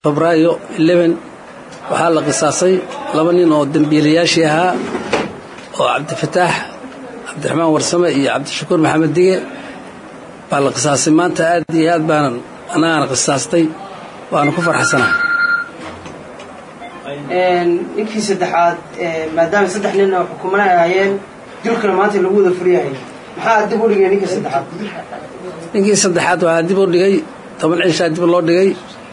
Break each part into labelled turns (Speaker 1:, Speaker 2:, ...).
Speaker 1: febraayo waxaa la qisaasay laba nin oo dembiilayaashii ahaa oo cabdifataax cabdiraxmaan warsame iyo cabdishakuur maxamed dige baa la qisaasay maanta aad iyo aad baanan annagaana qisaastay waana ku farxsanaha
Speaker 2: ninkii saddexaad maadaama saddex nin oo xukumana ay ahaayeen dilkana maanta lagu wada furyahay maxaa dib u dhigay ninkii saddexaad
Speaker 1: ninkii saddexaad waxaa dib u dhigay toban cishaa dib loo dhigay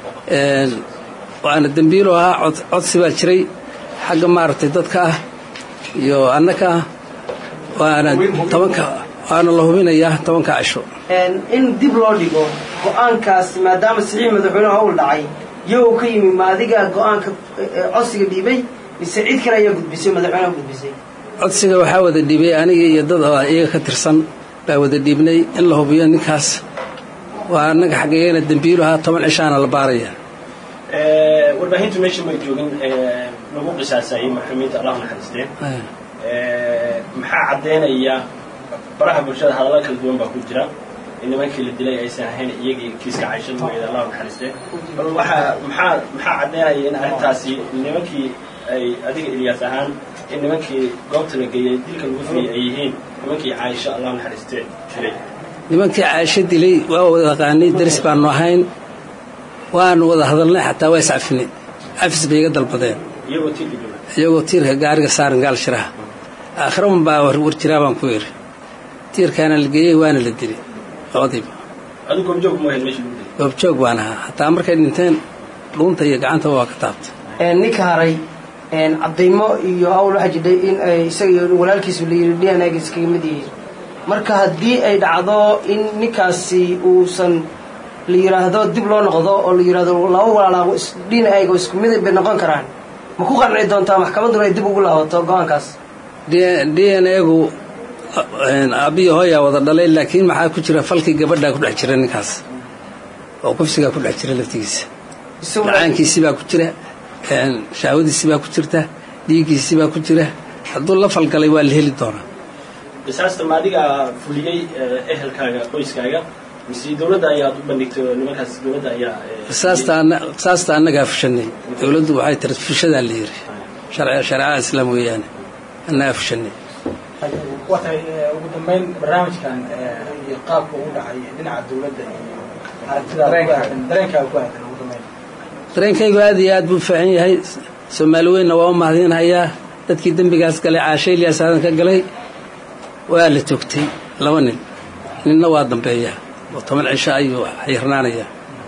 Speaker 1: waana dembiilo ahaa codsi baa jiray xagga maaragtay dadka ah iyo annaka ah waana tobanka waana la hubinayaa tobanka cisho
Speaker 2: in dib loo dhigo go-aankaas maadaama saxiix madaxweyne howl dhacay iyagoo ka yimi ma adiga go-aanka codsiga dhiibay mise cid kale ayaa gudbisay madaxweyneha gudbisay
Speaker 1: codsiga waxaa wada dhiibay aniga iyo dad iyaga ka tirsan baa wada dhiibnay in la hubiyo ninkaas waa annaga xaggayana dembiilu ahaa toban cishaana la baaraya
Speaker 3: warbaahintu meesha may joogin lagu qisaasayay maxruumiinta allah naxariistee maxaa caddaynaya baraha bulshada hadalla kala duwan baa ku jira in nimankii la dilay aysan ahayn iyagii kiiska caysha mooyada allah naxariistee bal waxaa maxaa maxaa caddaynaya in arrintaasi nimankii ay adiga ilyaas ahaan in nimankii goobta la geeyey dilka lagu fiyey ay yihiin nimankii caaisha allah naxariistee dilay
Speaker 1: nimankii caaisho dilay waa wada yaqaanay daris baanu ahayn waanu wada hadalnay xataa waa iscafinay cafis bay iga dalbadeen
Speaker 3: iyagoo tiirka jooga
Speaker 1: iyagoo tiirka gaariga saaran gaal shiraha aakhiraun baa war jiraa baan ku yidhi tiirkaana la geeyey waana la dilay labadiiba
Speaker 3: adigu goobjoog ma ahayd meesha lagu dilay
Speaker 1: goobjoog baan ahaa hataa markay dhinteen dhuunta iyo gacantaba waa ka taabtay
Speaker 2: ninka haray caddaymo iyo hawl waxaa jidhay in ay isaga iyo walaalkiisu la yidhi d n a ga iskaga mid yihiin marka haddii ay dhacdo in ninkaasi uusan la yidhaahdo dib loo noqdo oo la yidhaahdo laba walaalaa d n a ga isku mid bay noqon karaan ma ku qanci doontaa maxkamadduna ay dib ugu laabato go-aankaas
Speaker 1: d n egu aabbiyo hooyaa wada dhalay laakiin maxaa ku jira falkii gabadhaa ku dhex jira ninkaas oo kufsigaa ku dhex jira laftigiisa dhacaankiisii baa ku jira shahwadiisii baa ku jirta dhiiggiisii baa ku jira hadduu la falgalay waa la heli doonaa
Speaker 3: qisaasta ma adigaa fuliyey ehelkaaga qoyskaaga mise dowladda ayaad u bandhigtay oo nimankaas dowladda ayaa
Speaker 1: qisaasta annagaa fushanay dowladdu waxay tiri fushadaa la yidhi shareecada islaam weeyaane annagaa fushanay
Speaker 4: waa tahay ugu dambayn barnaamijkan iyo qaabka ugu dhacay dhinaca dowladda iyo aragtidaada dareenkaaga ku aadan ugu dambayn
Speaker 1: dareenkaygu aad iyo aad buu fiican yahay soomaali weynna waa u mahadinhayaa dadkii dembigaas galay caashe ilyaas aadan ka galay waa la toogtay laba nin ninna waa dambeeya oo toban cisho ayuu xirnaanaya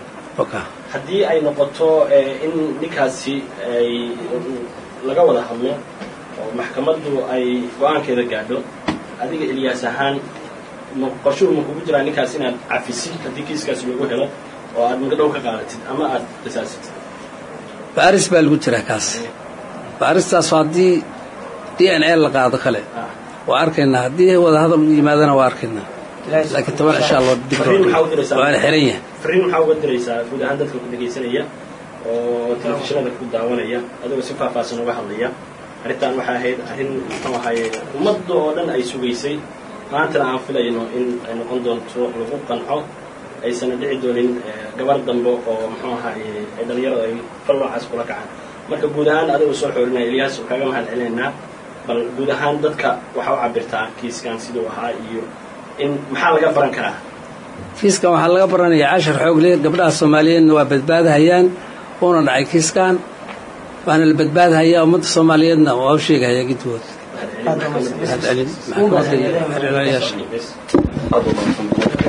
Speaker 3: haddii ay noqoto in ninkaasi ay laga wada hadlo oo maxkamaddu ay go-aankeeda gaadho adiga ilyaas ahaan qorshuhu ma kugu jiraa ninkaas inaad cafisid haddii kiiskaas lagu helo oo aad magadhow ka qaadatid ama aad qisaasatid
Speaker 1: baaris baa lagu jiraa kaas baaristaas haddii d n a la qaado kale waa arkaynaa haddii wadahadal u yimaadana waa arkaynaa laakiin toban cishaa loo dib waana xiran yahay
Speaker 3: fariin maxaa uga diraysaa guud ahaan dadka ku dhegaysanaya oo telefishinada ku daawanaya adigoo si faahfaahsan uga hadlaya arrintan waxay ahayd arrin muxuu ahaye ummadda oo dhan ay sugaysay maantana aan filayno in ay noqon doonto lagu qanco aysan dhici doonin gabar dambe oo muxuu ahaye ay dhalinyarada ay fal noocaas kula kacaan marka guud ahaan adigoo soo xoorinaya ilyaas kaaga mahad celinaynaa bal guud ahaan dadka waxaa u cabirtaa kiiskan siduu ahaa iyo in maxaa laga baran karaa
Speaker 1: kiiskan waxaa laga baranayaa cashar xoogle gabdhaha soomaaliyeedna waa badbaadahayaan uuna dhacay kiiskan waana la badbaadhayaa ummadda soomaaliyeedna waa u sheegahaya gidwood mahad celin maxkamadda iyo xeerlayaasha